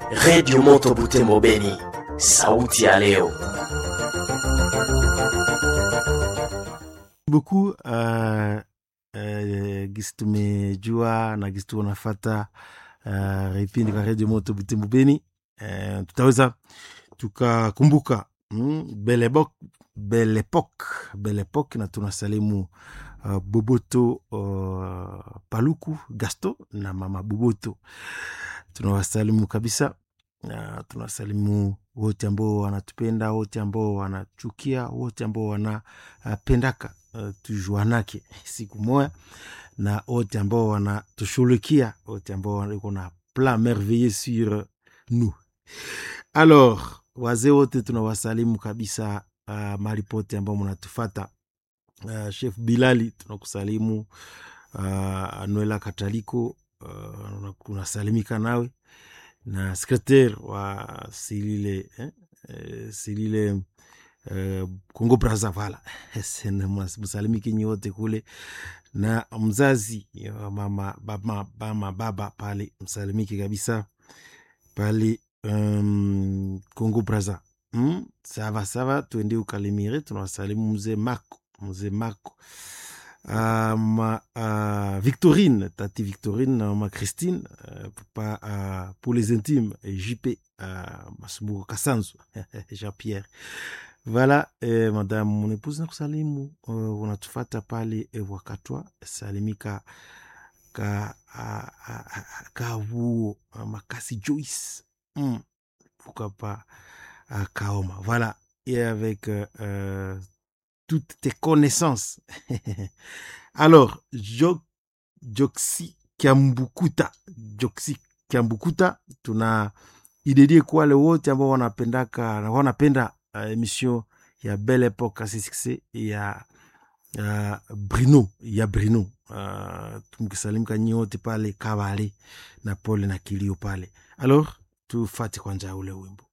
Redio Moto Butembo Beni, sauti ya leo. beaucoup uh, uh, gisi tumejua na gisi tunafata uh, vipindi vya redio moto Butembo Beni uh, tutaweza tukakumbuka mm, belle époque belle époque belle époque na tunasalimu uh, Boboto uh, Paluku Gasto na mama Boboto tunawasalimu kabisa uh, tunawasalimu wote ambao wanatupenda wote ambao wanachukia wote ambao wanapendaka uh, tujuanake siku moya na wote ambao wanatushughulikia wote ambao wako na plan merveilleux sur nous alors wazee wote tunawasalimu kabisa uh, mahali pote ambao mnatufata uh, chef bilali tunakusalimu uh, anuela kataliko uh, unasalimika nawe na secretaire wa silile eh, eh, silile eh, Congo Brazza vala msalimiki nyote kule na mzazi wa mama baba, mama baba pale msalimiki kabisa pale um, Congo Brazza mm, sava sava, tuende ukalimire. Tunawasalimu mzee Marco mzee Marco uh, ma, uh, Victorine tati Victorine na mama Christine uh, papa uh, pour les intimes JP uh, Masumbuko Kasanzu Jean-Pierre voilà eh, madame mon épouse nakusalimu uh, unatufata pale eh, wakatwa salimika ka uh, uh, kavuo uh, makasi Joyce mm, pourquoi pas uh, Kaoma voilà et avec euh, euh, toutes tes connaissances. Alors, jo, Joksi Kiambukuta, Joksi Kiambukuta, tuna idedie kwa wale wote ambao wanapendaka na wanapenda uh, emission ya Belle Epoque asisiksi ya uh, Brino ya Brino uh, tumkisalimka nyi wote pale Kabale na pole na kilio pale. Alors, tufate kwanja ule wimbo